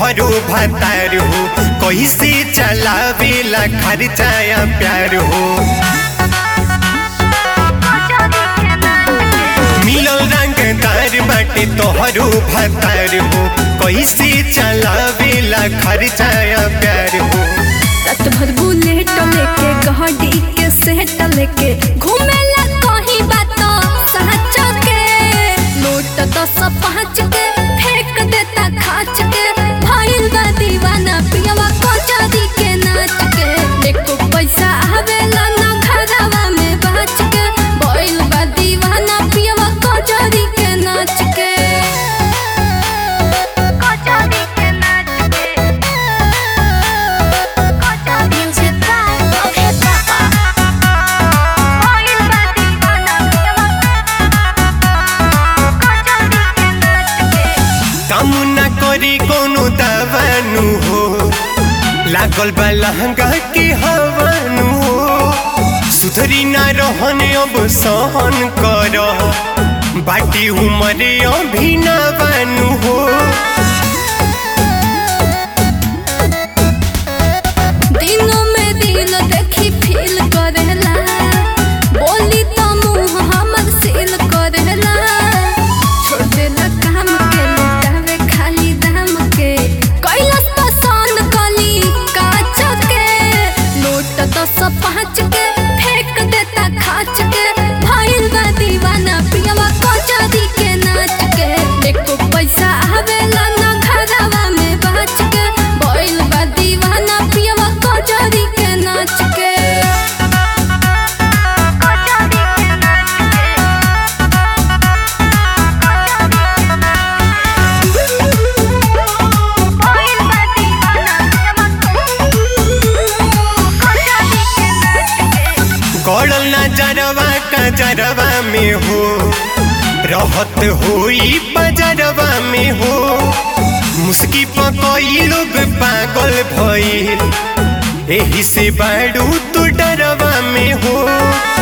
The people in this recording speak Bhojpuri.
तोहरो भतार हो कैसे चलावेला खर्चाया प्यार हो मिलल रंगदार बाटे तोहरो भतार हो कैसे चलावेला खर्चाया प्यार हो रात भर बुलेट लेके गाड़ी के सेट लेके घूमेला कहीं बात सच के नोट दस पाँच के फेंक देता खाच के भइल बा दीवाना पियवा कचरी के नाच के एको पैसा आवेला ना घरवा में बच के भइल बा दीवाना पियवा कचरी के नाच के कचरी के नाच के Music by Rocket Papa. Oil body bana piyawa. Kachari ke naach ke. काम न करी कोनो दवानु हो लागल बा लहंगा के हवानु हो सुधरी ना रहने अब सहन कर बाटी उमरे अभी ना बानु हो दिनों में दिल देखी फील करेला बोली तो मुंह हमर सील करेला छोड़ देला काम के लुटावे खाली दाम के कैलाश पसंद कली काच के नोट दस पाँच के फेंक देता खाच के भइल बा दीवाना पियवा कचरी के नाच के एको पैसा आवेला ना घरवा में बच के भइल बा दीवाना पियवा कचरी के नाच के कचरी के नाच के भइल बा दीवाना पियवा कचरी के नाच के गड़ल नजरवा कजरवा में हो रहत होई बजरवा में हो मुस्की पकई लोग पागल भइल एही से बाड़ू तू डरवा में हो